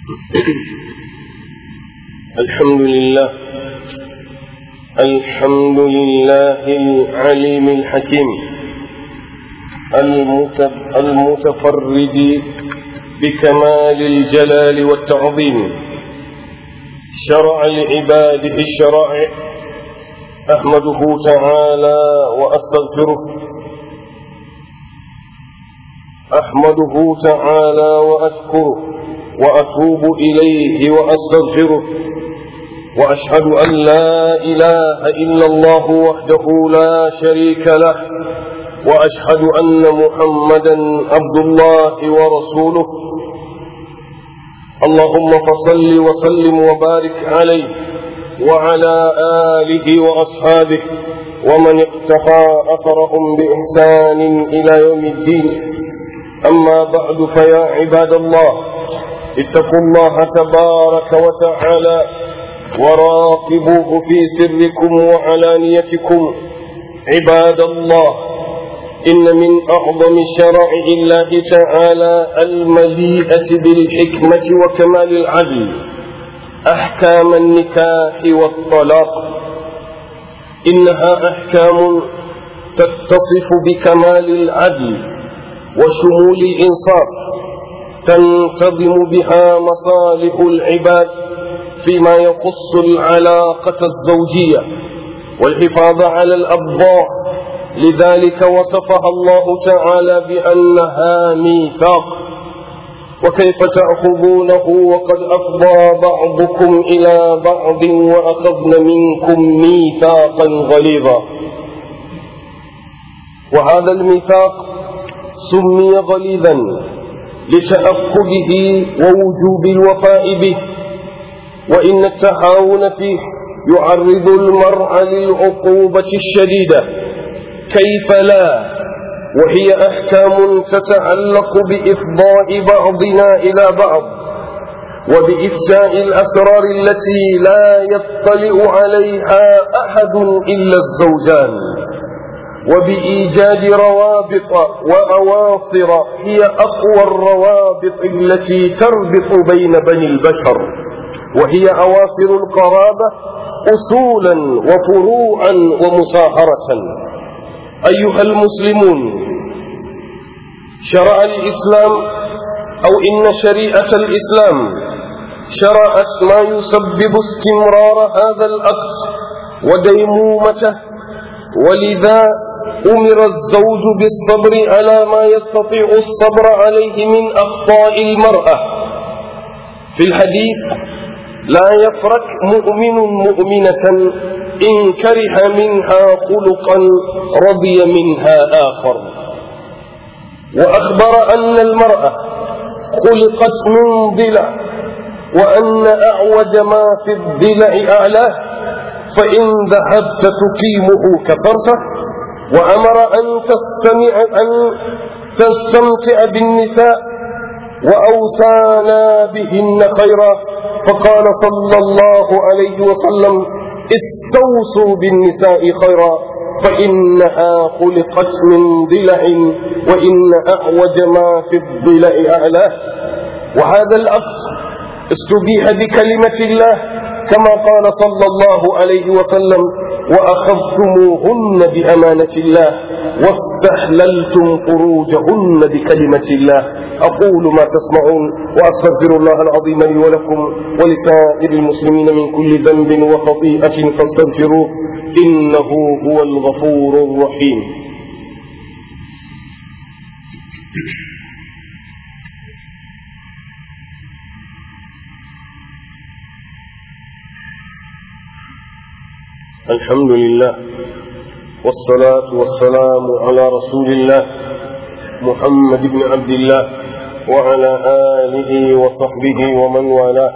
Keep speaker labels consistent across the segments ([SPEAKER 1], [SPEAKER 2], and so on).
[SPEAKER 1] الحمد لله الحمد لله العليم الحكيم المتفرد بكمال الجلال والتعظيم شرع لعباده الشرائع أحمده تعالى وأستغفره أحمده تعالى وأشكره وأتوب إليه وأستغفره وأشهد أن لا إله إلا الله وحده لا شريك له وأشهد أن محمدا عبد الله ورسوله اللهم فصل وسلم وبارك عليه وعلى آله وأصحابه ومن اقتفى أثرهم بإحسان إلى يوم الدين أما بعد فيا عباد الله اتقوا الله تبارك وتعالى وراقبوه في سركم وعلانيتكم عباد الله إن من أعظم شرائع الله تعالى المليئة بالحكمة وكمال العدل أحكام النكاح والطلاق إنها أحكام تتصف بكمال العدل وشمول الإنصاف تنتظم بها مصالح العباد فيما يخص العلاقة الزوجية والحفاظ على الأبضاع لذلك وصفها الله تعالى بأنها ميثاق وكيف تأخذونه وقد أفضى بعضكم إلى بعض وأخذن منكم ميثاقا غليظا وهذا الميثاق سمي غليظا لتأكده ووجوب الوفاء به وإن التهاون فيه يعرض المرء للعقوبة الشديدة كيف لا وهي أحكام تتعلق بإفضاء بعضنا إلى بعض وبإفشاء الأسرار التي لا يطلع عليها أحد إلا الزوجان وبإيجاد روابط وأواصر هي أقوى الروابط التي تربط بين بني البشر وهي أواصر القرابة أصولا وفروعا ومصاهرة أيها المسلمون شرع الإسلام أو إن شريعة الإسلام شرعت ما يسبب استمرار هذا الأقص وديمومته ولذا أمر الزوج بالصبر على ما يستطيع الصبر عليه من أخطاء المرأة في الحديث لا يفرق مؤمن مؤمنة إن كره منها خلقا رضي منها آخر وأخبر أن المرأة خلقت من ضلع وأن أعوج ما في الضلع أعلاه فإن ذهبت تقيمه كسرته وأمر أن تستمع أن تستمتع بالنساء وأوصانا بهن خيرا فقال صلى الله عليه وسلم استوصوا بالنساء خيرا فإنها خلقت من ضلع وإن أعوج ما في الضلع أعلاه وهذا الأقص استبيح بكلمة الله كما قال صلى الله عليه وسلم وأخذتموهن بأمانة الله واستحللتم فروجهن بكلمة الله أقول ما تسمعون وأستغفر الله العظيم لي ولكم ولسائر المسلمين من كل ذنب وخطيئة فاستغفروه إنه هو الغفور الرحيم الحمد لله والصلاة والسلام على رسول الله محمد بن عبد الله وعلى آله وصحبه ومن والاه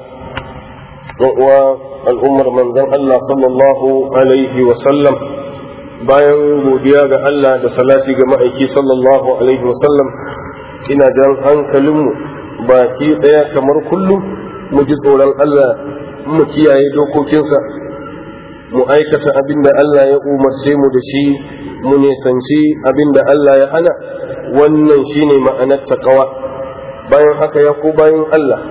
[SPEAKER 1] والأمر من ذن الله صلى الله عليه وسلم bayan godiya ga Allah da salati ga ma'aiki sallallahu alaihi wasallam ina jan hankalinmu baki ɗaya kamar kullum mu ji tsoron Allah mu kiyaye dokokinsa mu aikata abin da Allah ya umarce mu da shi mu nisanci abin da Allah ya hana wannan shine ma'anar taqwa bayan haka ya ku bayan Allah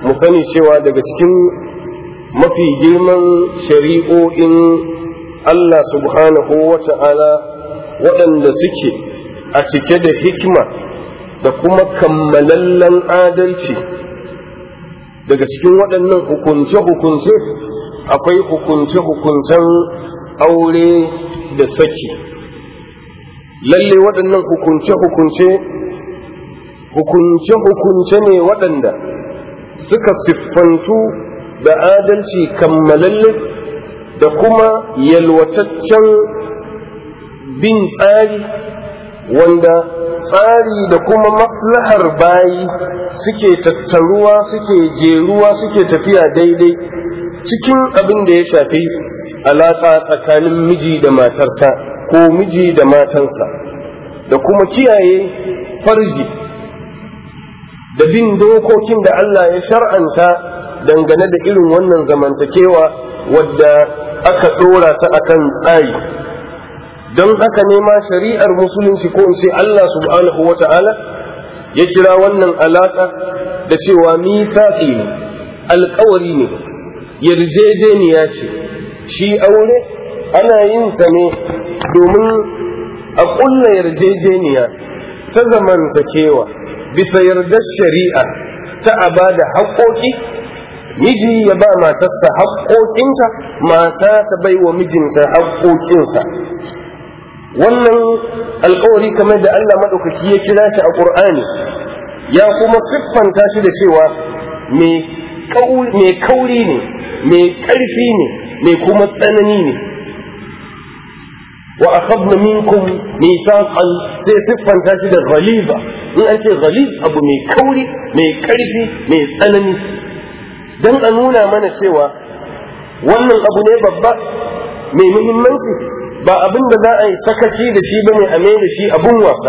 [SPEAKER 1] mu sani cewa daga cikin mafi girman shari'o'in Allah subhanahu wa ta'ala waɗanda suke a cike da hikima da kuma kammalallen adalci daga cikin waɗannan hukunce-hukunce akwai hukunce-hukuncen aure da saki lalle waɗannan hukunce-hukunce hukunce-hukunce ne waɗanda suka siffantu da adalci kammalalle da kuma yalwataccen bin tsari wanda tsari da kuma maslahar bayi suke tattaruwa suke jeruwa suke tafiya daidai cikin abin da ya shafi alaƙa tsakanin miji da matarsa ko miji da matansa da kuma kiyaye farji da bin dokokin da Allah ya shar'anta dangane da irin wannan zamantakewa wadda aka ɗora ta akan tsari don haka ne ma shari'ar musulunci ko in ce Allah subhanahu wa ta'ala ya kira wannan alaƙa da cewa mitaƙi ne alƙawari ne yarjejeniya ce shi aure ana yin sa ne domin a ƙulla yarjejeniya ta zamantakewa bisa yardar shari'a ta a ba da haƙoƙi miji ya ba matarsa haƙoƙinta mata ta bai wa mijinta haƙoƙinsa wannan alƙawari kamar da Allah maɗaukaki ya kira shi a ƙur'ani ya kuma siffanta shi da cewa mai kauri ne mai ƙarfi ne mai kuma tsanani ne wa akhadna minkum mithaqan sai siffanta shi da ghaliba in an ce ghalib abu mai kauri mai karfi mai tsanani dan a nuna mana cewa wannan abu ne babba mai muhimmanci ba abin da za a yi sakaci da shi bane a mai da shi abun wasa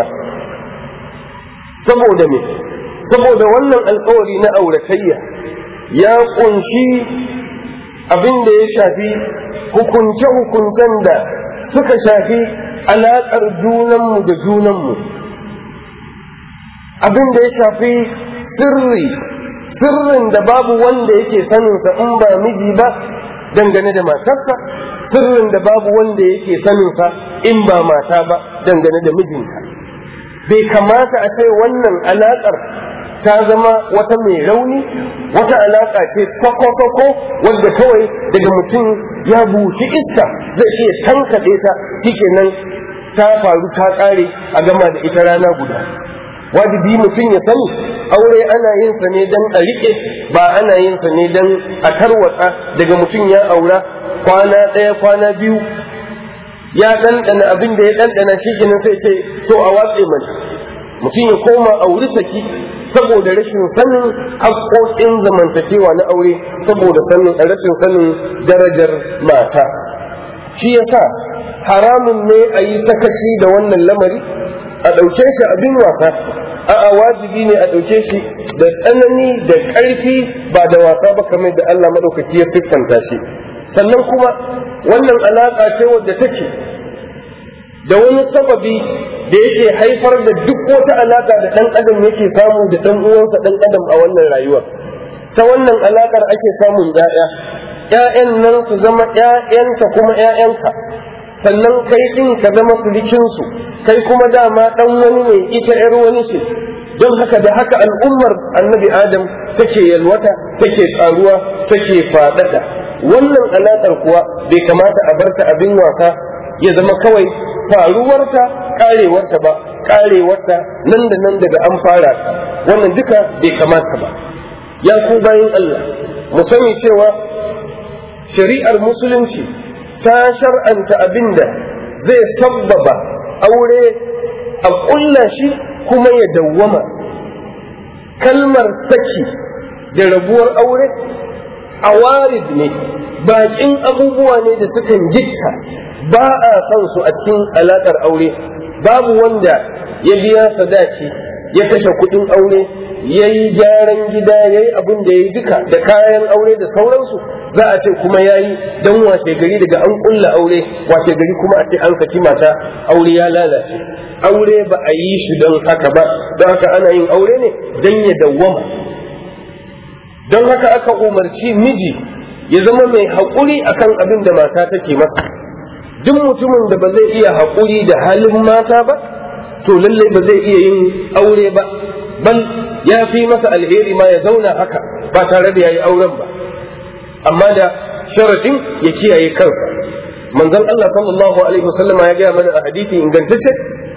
[SPEAKER 1] saboda me saboda wannan alkawari na auratayya ya kunshi abin da ya shafi hukunce-hukuncen da suka shafi alaƙar junanmu da junanmu abin da ya shafi sirri sirrin da babu wanda yake saninsa in ba miji ba dangane da matarsa sirrin da babu wanda yake saninsa in ba mata ba dangane da mijinta bai kamata a ce wannan alaƙar ta zama wata mai rauni wata alaƙa ce sako-sako wadda kawai daga mutum ya buki iska zai iya tankaɗe ta shikenan ta faru ta ƙare a gama da ita rana guda wajibi mutum ya sani aure ana yin sa ne don a riƙe ba ana yin sa ne don a tarwatsa daga mutum ya aura kwana ɗaya kwana biyu ya ɗanɗana abin da ya ɗanɗana shi sai ce to a watse mana mutum ya koma auri saki saboda rashin sanin haƙoƙin zamantakewa na aure saboda sanin rashin sanin darajar mata shi yasa haramun ne a yi sakaci da wannan lamari a ɗauke shi abin wasa a'a wajibi ne a ɗauke shi da tsanani da ƙarfi ba da wasa ba kamar da Allah maɗaukaki ya siffanta shi sannan kuma wannan alaƙa ce wadda take da wani sababi da yake haifar da duk wata alaƙa da ɗan adam yake samu da ɗan uwansa ɗan adam a wannan rayuwa ta wannan alaƙar ake samun ‘ya'ya ‘ya'yan nan su zama ‘ya'yanka kuma ‘ya'yanka sannan kai ɗin ka zama surikinsu kai kuma dama ɗan wani ne ita ‘yar wani ce don haka da haka al'ummar annabi adam take yalwata take ƙaruwa take faɗaɗa wannan alaƙar kuwa bai kamata a barta abin wasa ya zama kawai faruwarta karewarta ba karewarta nan da nan daga an fara ta wannan duka bai kamata ba ya ku bayan Allah mu sani cewa shari'ar musulunci ta shar'anta abinda zai sabbaba aure a ƙulla shi kuma ya dawwama kalmar saki da rabuwar aure a warid ne baƙin abubuwa ne da sukan gitta ba a son su a cikin alaƙar aure babu wanda ya biya sadaki ya kashe kuɗin aure ya yi gyaran gida ya yi abin da ya yi duka da kayan aure da sauransu za a ce kuma ya yi don washe gari daga an ƙulla aure washe gari kuma a ce an saki mata aure ya lalace aure ba a yi shi don haka ba don haka ana yin aure ne don ya dawwama don haka aka umarci miji ya zama mai haƙuri akan abin da mata take masa duk mutumin da ba zai iya haƙuri da halin mata ba to lallai ba zai iya yin aure ba bal ya fi masa alheri ma ya zauna haka ba tare da ya yi auren ba amma da sharaɗin ya kiyaye kansa manzon Allah sallallahu alaihi wasallam ya gaya mana a hadisi ingantacce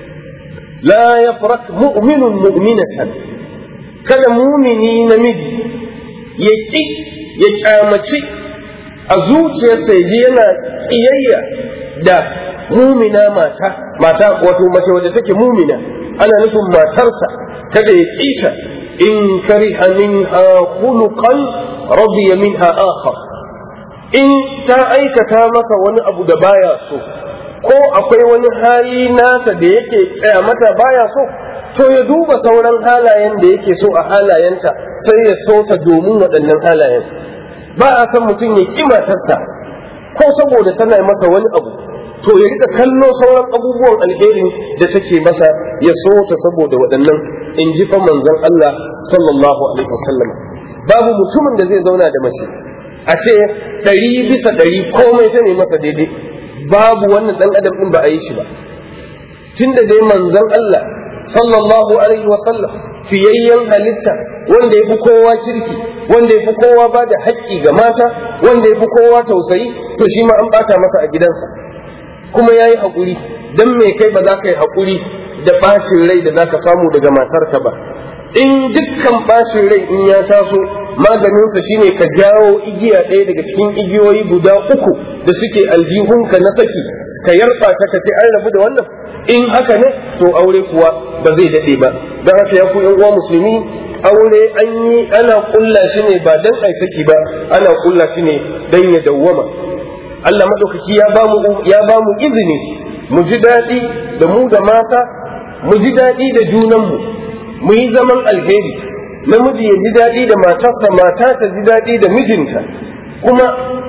[SPEAKER 1] la yafrak mu'minun mu'minatan kada mumini namiji ya ki ya kyamaci a zuciyarsa ya ji yana ƙiyayya da mumina mata mata wato mace wadda take mumina ana nufin matarsa kada ya ƙita in kariha minha khuluqan radiya minha akhar in ta aikata masa wani abu da baya so ko akwai wani hali nata da yake tsaya mata baya so to ya duba sauran halayen da yake so a halayenta sai ya so ta domin waɗannan halayen ba a san mutum ya ƙi matarsa ko saboda tana masa wani abu to ya rika kallo sauran abubuwan alherin da take masa ya so ta saboda waɗannan in ji fa manzon Allah sallallahu alaihi wasallam babu mutumin da zai zauna da mace a ce ɗari bisa ɗari komai ta ne masa daidai babu wannan ɗan adam ɗin ba a yi shi ba tunda dai manzon Allah sallallahu alaihi wasallam fiyayyen halitta wanda ya fi kowa kirki wanda ya fi kowa ba da haƙƙi ga mata wanda ya fi kowa tausayi to shi ma an ɓata masa a gidansa kuma ya yi haƙuri don me kai ba za ka yi haƙuri da ɓacin rai da za ka samu daga matarka ba in dukkan ɓacin rai in ya taso maganinsa shine ka jawo igiya ɗaya daga cikin igiyoyi guda uku da suke aljihunka na saki ka yarba ta ka ce an rabu da wannan in haka ne to aure kuwa ba zai daɗe ba don haka ya ku uwa musulmi aure an yi ana kulla shi ne ba dan ai saki ba ana kulla shi ne dan ya dawwama Allah madaukaki ya ba mu ya ba mu izini mu ji daɗi da mu da mata mu ji daɗi da junanmu mu yi zaman alheri namiji ya ji daɗi da matarsa mata ta ji daɗi da mijinta kuma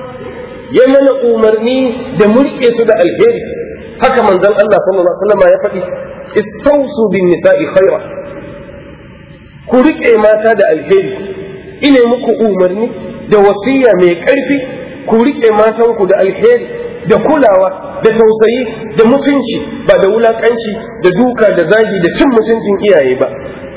[SPEAKER 1] ya mana umarni da murƙe su da alheri haka manzon Allah sallallahu alaihi wasallam ya faɗi istausu bin nisa'i khaira ku riƙe mata da alheri ine muku umarni da wasiya mai ƙarfi ku riƙe matanku da alheri da kulawa da tausayi da mutunci ba da wulaƙanci da duka da zagi da cin mutuncin iyaye ba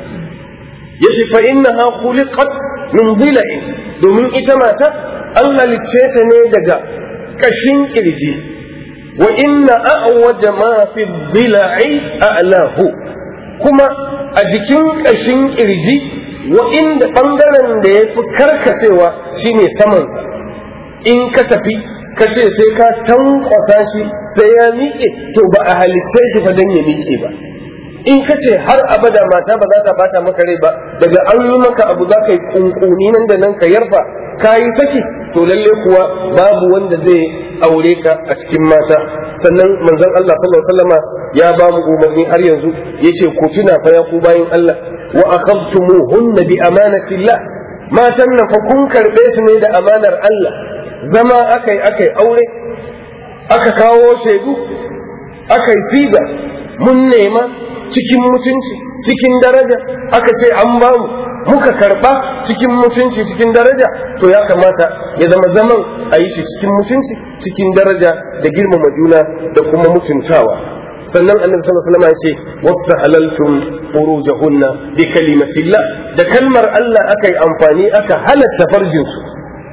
[SPEAKER 1] yace fa innaha khuliqat min dhila'in domin ita mata an halicce ta ne daga kashin kirji wa inna a'waja ma fi dhila'i a'lahu kuma a jikin kashin kirji wa inda bangaren da ya fi karkacewa shine samansa in ka tafi ka ce sai ka tankwasa shi sai ya miƙe to ba a halicce shi fa dan ya miƙe ba in ka ce har abada mata ba za ta bata maka rai ba daga an yi maka abu za ka yi kunkuni nan da nan ka yarfa ka yi saki to lalle kuwa babu wanda zai aure ka a cikin mata sannan manzon Allah sallallahu alaihi wasallama ya ba mu umarni har yanzu yace ku tuna fa ya ku bayin Allah wa akhadtumuhunna bi amanatillah matan nan fa kun karbe su ne da amanar Allah zama akai akai aure aka kawo shaidu akai siga mun nema cikin mutunci cikin daraja aka ce an ba mu muka karba cikin mutunci cikin daraja to ya kamata ya zama zaman a yi shi cikin mutunci cikin daraja da girmama juna da kuma mutuntawa sannan annabi sallallahu alaihi wasallam ya ce wastahalaltum furujahunna bi kalimatillah da kalmar Allah aka yi amfani aka halatta farjin su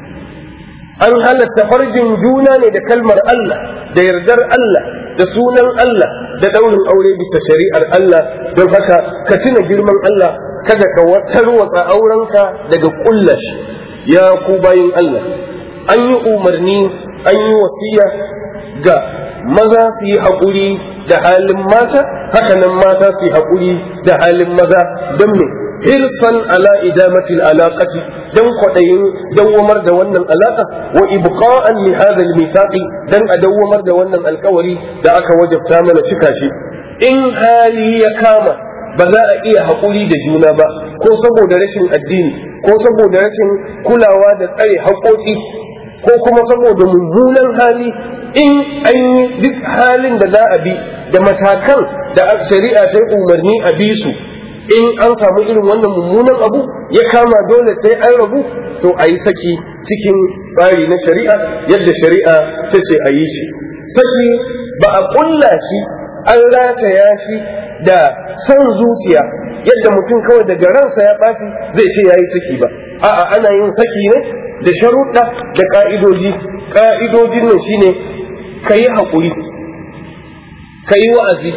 [SPEAKER 1] an halatta farjin juna ne da kalmar Allah da yardar Allah da sunan Allah da daurin aure bisa shari'ar Allah don haka ka tuna girman Allah kada ka tarwatsa aurenka daga kullashi ya ku bayin Allah an yi umarni an yi wasiya ga maza su yi haƙuri da halin mata hakanan mata su yi haƙuri da halin maza don me hirsan ala idamatil alaqati dan kwaɗayin dawwamar da wannan alaƙa wa ibqa'an li hadha al dan a dawwamar da wannan alƙawari da aka wajabta mana cika shi in hali ya kama ba za a iya haƙuri da juna ba ko saboda rashin addini ko saboda rashin kulawa da tsare haƙoƙi ko kuma saboda mummunan hali in an yi duk halin da za a bi da matakan da shari'a ta umarni a bi su in an samu irin wannan mummunan abu ya kama dole sai an rabu to a yi saki cikin tsari na shari'a yadda shari'a ta ce a yi shi saki ba a ƙulla shi an rataya shi da son zuciya yadda mutum kawai daga ransa ya ɓaci zai ce ya yi saki ba a'a ana yin saki ne da sharuɗa da ƙa'idoji ƙa'idojin nan shine ka yi haƙuri ka yi wa'azi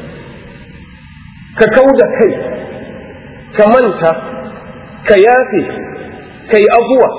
[SPEAKER 1] ka kau da kai ka manta ka yafe ka yi abuwa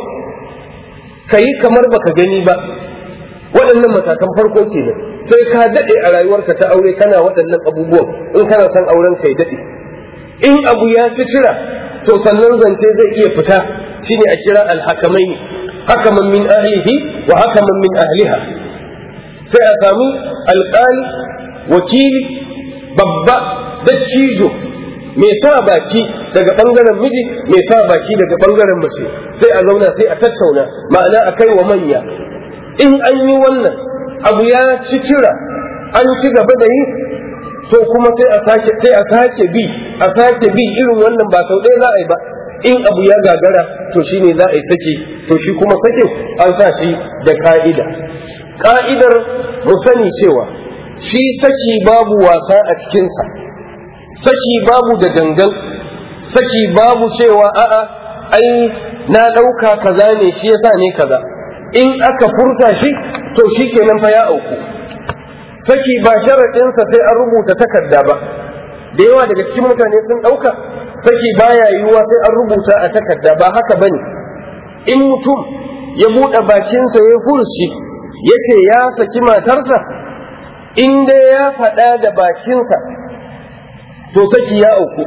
[SPEAKER 1] ka yi kamar baka gani ba waɗannan matakan farko kenan sai ka daɗe a rayuwarka ta aure kana waɗannan abubuwan in kana son auren ka ya daɗe in abu ya ci cira to sannan zance zai iya fita shine a kira alhakamai ne hakaman min ahlihi wa hakaman min ahliha sai a sami alƙali wakili babba dattijo mai sa baki daga ɓangaren miji mai sa baki daga ɓangaren mace sai a zauna sai a tattauna ma'ana a kai wa manya in an yi wannan abu ya ci cira an ci gaba da yi to kuma sai a sake sai a sake bi a sake bi irin wannan ba sau ɗaya za a yi ba in abu ya gagara to shine za a yi saki to shi kuma sakin an sa shi da ka'ida ka'idar mu sani cewa shi saki babu wasa a cikinsa saki babu da gangan saki babu cewa a'a ai na ɗauka kaza ne shi yasa ne kaza in aka furta shi to shi kenan fa ya auku saki ba sharaɗinsa sai an rubuta takarda ba da yawa daga cikin mutane sun ɗauka saki baya yiwuwa sai an rubuta a takarda ba haka bane in mutum ya buɗe bakinsa ya furuci ya ce ya saki matarsa in dai ya faɗa da bakinsa to saki ya auku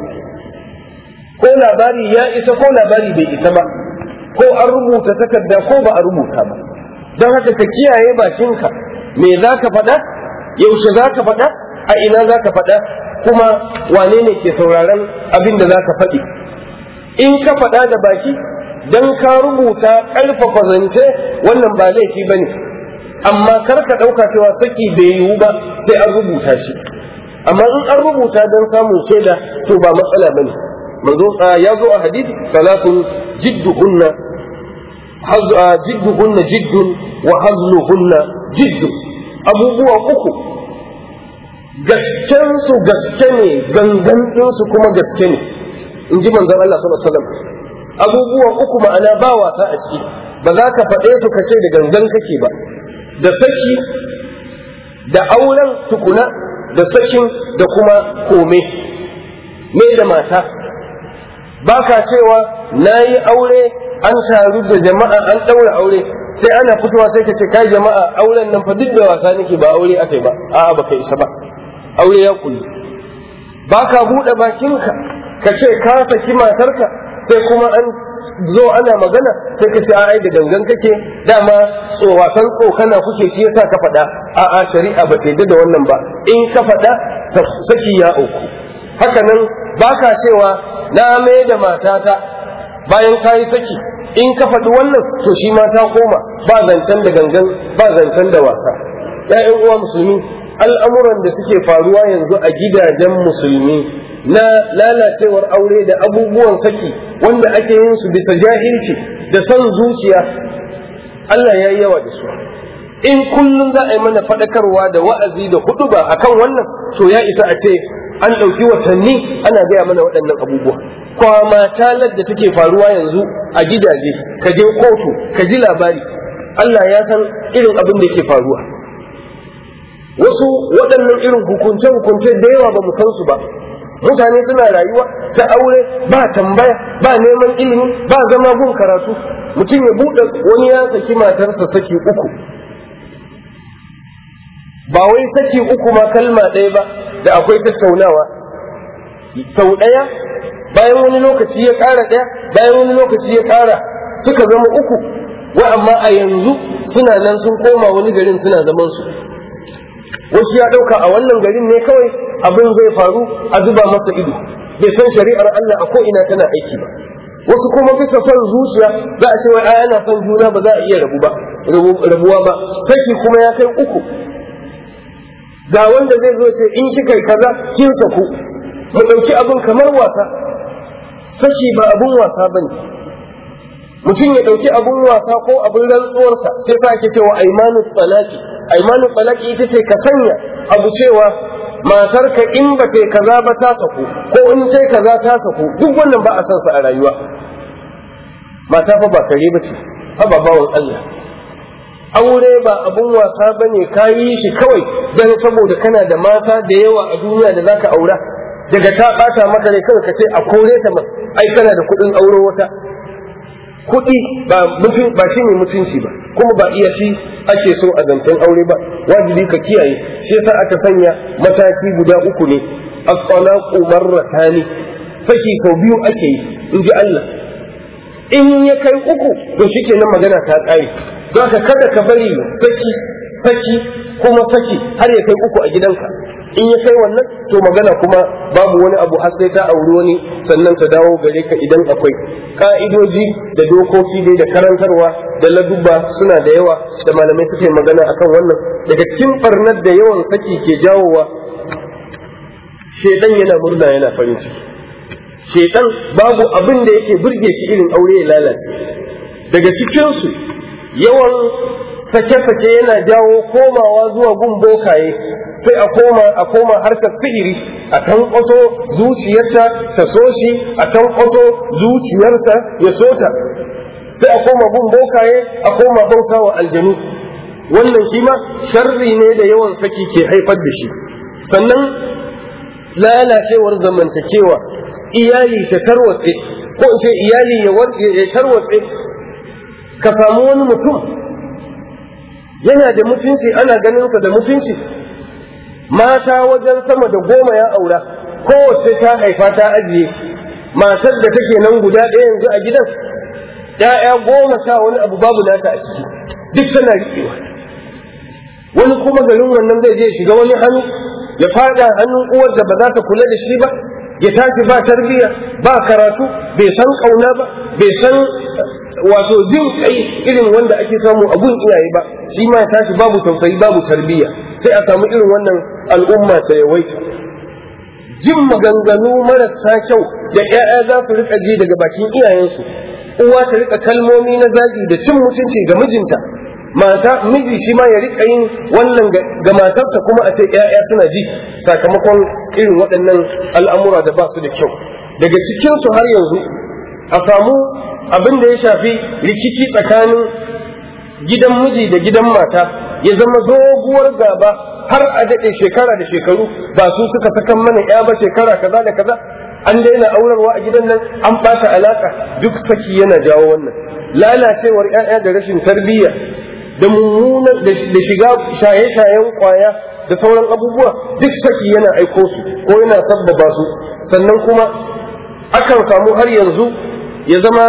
[SPEAKER 1] ko labari ya isa ko labari bai isa ba ko an rubuta takarda ko ba a rubuta ba don haka ka kiyaye bakinka me za ka faɗa yaushe za ka faɗa a ina za ka faɗa kuma wane ne ke sauraron abin da za ka faɗi in ka faɗa da baki don ka rubuta ƙarfafa zance wannan ba laifi ba ne amma kar ka ɗauka cewa saki bai yiwu ba sai an rubuta shi amma in an rubuta don samun shaida to ba matsala ba ne ya zo a hadisi salatun jidduhunna jidduhunna jiddun wa hazluhunna jiddu abubuwa uku gasken su gaske ne gangan su kuma gaske ne in ji manzon Allah sallallahu alaihi wasallam abubuwa uku ma'ana ba wasa a ciki ba za ka faɗe su ka ce da gangan kake ba da saki da auren tukuna da sakin da kuma kome me da mata ba ka cewa na yi aure an taru da jama'a an ɗaura aure sai ana fitowa sai ka ce kai jama'a auren nan fa duk da wasa nake ba aure aka yi ba a'a baka isa ba aure ya kulli ba ka buɗe bakinka ka ce ka saki matarka sai kuma an zo ana magana sai ka ce ai da gangan kake dama tsowakan tsokana kuke shi yasa ka faɗa a'a shari'a ba ta da wannan ba in ka faɗa saki ya auku haka nan ba ka cewa na mai da matata bayan ka yi saki in ka faɗi wannan to shi ma ta koma ba zancen da gangan ba zancen da wasa ‘ya'yan uwa musulmi al'amuran da suke faruwa yanzu a gidajen musulmi na lalacewar aure da abubuwan saki wanda ake yin su bisa jahilci da son zuciya Allah ya yi yawa da su in kullum za a yi mana faɗakarwa da wa'azi da hudu ba akan wannan to ya isa a ce an ɗauki watanni ana gaya mana waɗannan abubuwa kwama talar da take faruwa yanzu a gidaje ka je kotu ka ji labari Allah ya san irin abin da ke faruwa wasu waɗannan irin hukunce-hukunce da yawa ba mu san su ba mutane suna rayuwa ta aure ba tambaya ba neman ilimi ba zama gun karatu mutum ya buɗe wani ya saki matarsa saki uku ba wai saki uku ma kalma ɗaya ba da akwai tattaunawa sau ɗaya bayan wani lokaci ya ƙara ɗaya bayan wani lokaci ya ƙara suka zama uku wa amma a yanzu suna nan sun koma wani garin suna zaman su wasu ya ɗauka a wannan garin ne kawai abin zai faru a zuba masa ido bai san shari'ar Allah a ko'ina tana aiki ba wasu kuma bisa son zuciya za a ce wai ai ana son juna ba za a iya rabu ba rabuwa ba saki kuma ya kai uku ga wanda zai zo ce in kika yi kaza kin saku mu ɗauki abin kamar wasa saki ba abun wasa bane mutum ya ɗauki abun wasa ko abun rantsuwarsa sai sa ake cewa aimanu talaki aimanu talaki ita ce ka sanya abu cewa matarka in ba ce kaza ba ta saku ko in ce kaza ta saku duk wannan ba a san sa a rayuwa mata fa ba kare ba ce fa ba bawan Allah aure ba abun wasa bane ka yi shi kawai dan saboda kana da mata da yawa a duniya da zaka aura daga ta bata maka ne kawai ka ce a kore ta ma ai kana da kuɗin auro wata kuɗi ba mutum ba shi ne mutunci ba kuma ba iya shi ake so a zancen aure ba wajibi ka kiyaye shi yasa aka sanya mataki guda uku ne at-talaqu marratani saki sau biyu ake yi in ji Allah in ya kai uku to shikenan magana ta ƙare don ka kada ka bari saki saki kuma saki har ya kai uku a gidanka in ya kai wannan to magana kuma babu wani abu har sai ta auri wani sannan ta dawo gare ka idan akwai ka'idoji da dokoki dai da karantarwa da ladubba suna da yawa da malamai suke magana akan wannan daga cikin barnar da yawan saki ke jawowa shedan yana murna yana farin ciki shedan babu abin da yake burge shi irin aure ya lalace daga cikinsu yawan sake-sake yana jawo komawa zuwa gun bokaye sai a koma a koma harkar sihiri a tankwato zuciyarta ta so shi a tankwato zuciyarsa ya so ta sai a koma gun bokaye a koma bauta wa aljanu wannan shi ma sharri ne da yawan saki ke haifar da shi sannan lalacewar zamantakewa iyali ta tarwatse ko in ce iyali ya tarwatse ka samu wani mutum yana da mutunci ana ganinsa da mutunci mata wajen sama da goma ya aura kowace ta haifa ta ajiye matar da take nan guda ɗaya yanzu a gidan ‘ya'ya goma sha wani abu babu nata a ciki duk tana riƙewa wani kuma garin wannan zai je shiga wani hannu ya fada hannun uwar da ba za ta kula da shi ba ya tashi ba tarbiyya ba karatu bai san ƙauna ba bai san wato jin kai irin wanda ake samu a gun iyaye ba shi ma ya tashi babu tausayi babu tarbiyya sai a samu irin wannan al'umma ta yawaita jin maganganu marasa kyau da 'ya'ya za su rika ji daga bakin iyayensu uwa ta rika kalmomi na zagi da cin mutunci ga mijinta mata miji shi ma ya rika yin wannan ga matarsa kuma a ce 'ya'ya suna ji sakamakon irin waɗannan al'amura da ba su da kyau daga cikinsu har yanzu a samu abin da ya shafi rikici tsakanin gidan miji da gidan mata ya zama doguwar gaba har a daɗe shekara da shekaru ba su suka sakan mana ya ba shekara kaza da kaza an daina aurarwa a gidan nan an ɓata alaƙa duk saki yana jawo wannan lalacewar 'ya'ya da rashin tarbiyya da mummunan da shiga shaye-shayen kwaya da sauran abubuwa duk saki yana aiko su ko yana sabbaba su sannan kuma akan samu har yanzu ya zama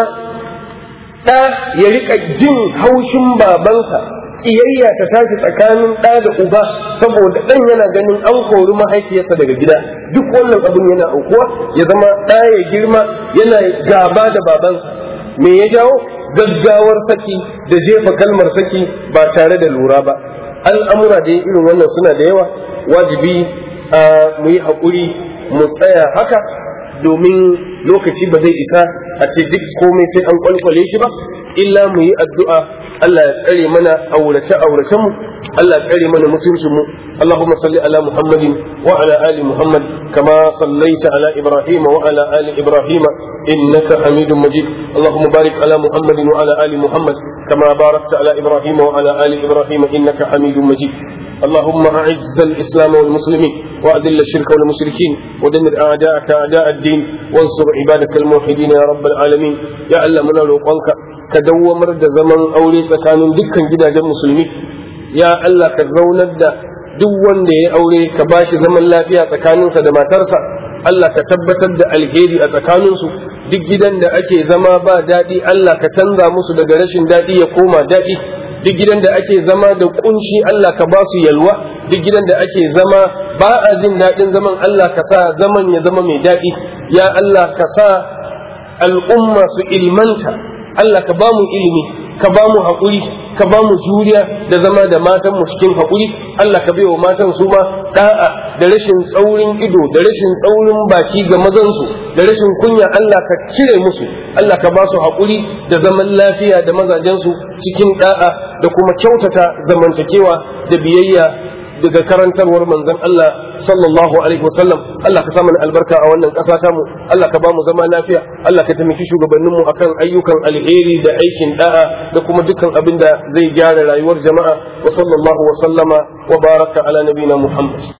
[SPEAKER 1] ɗa ya riƙa jin haushin babansa ƙiyayya ta tashi tsakanin ɗa da uba saboda ɗan yana ganin an kori mahaifiyarsa daga gida duk wannan abin yana aukuwa ya zama ɗa ya girma yana gaba da babansa me ya jawo gaggawar saki da jefa kalmar saki ba tare da lura ba al'amura da irin wannan suna da yawa wajibi mu yi haƙuri mu tsaya haka domin lokaci ba zai isa a ce duk komai sai an kwalkwale shi ba illa mu yi addu'a Allah ya tsare mana aurace aurace mu Allah ya tsare mana mutuncin mu Allahumma salli ala Muhammadin wa ala ali Muhammad kama sallaita ala Ibrahim wa ala ali Ibrahim innaka Hamidum Majid Allahumma barik ala Muhammadin wa ala ali Muhammad kama barakta ala Ibrahim wa ala ali Ibrahim innaka Hamidum Majid اللهم أعز الإسلام والمسلمين وأذل الشرك والمشركين ودمر أعداءك أعداء الدين وانصر عبادك الموحدين يا رب العالمين يا الله من روقانك كدومر da zaman aure tsakanin dukkan gidajen musulmi ya Allah ka zaunar da duk wanda ya aure ka bashi zaman lafiya tsakaninsa da matarsa Allah ka tabbatar da alheri a tsakaninsu duk gidan da ake zama ba daɗi Allah ka canza musu daga rashin daɗi ya koma daɗi duk gidan da ake zama da kunshi Allah ka ba su yalwa duk gidan da ake zama ba a jin daɗin zaman Allah ka sa zaman ya zama mai daɗi ya Allah ka sa al'umma su ilmanta Allah ka ba mu ilimi ka ba mu haƙuri ka ba mu juriya da zama da matan mu cikin haƙuri Allah ka bai wa matan su ma da'a da rashin tsaurin ido da rashin tsaurin baki ga mazansu da rashin kunya Allah ka cire musu Allah ka ba su haƙuri da zaman lafiya da mazajensu cikin da'a da kuma kyautata zamantakewa da biyayya daga karantarwar manzon Allah sallallahu alaihi wasallam Allah ka sa mana albarka a wannan ƙasa ta mu Allah ka ba mu zama lafiya Allah ka taimaki shugabannin mu akan ayyukan alheri da aikin da'a da kuma dukkan abin da zai gyara rayuwar jama'a wa sallallahu wa sallama wa baraka ala nabina Muhammad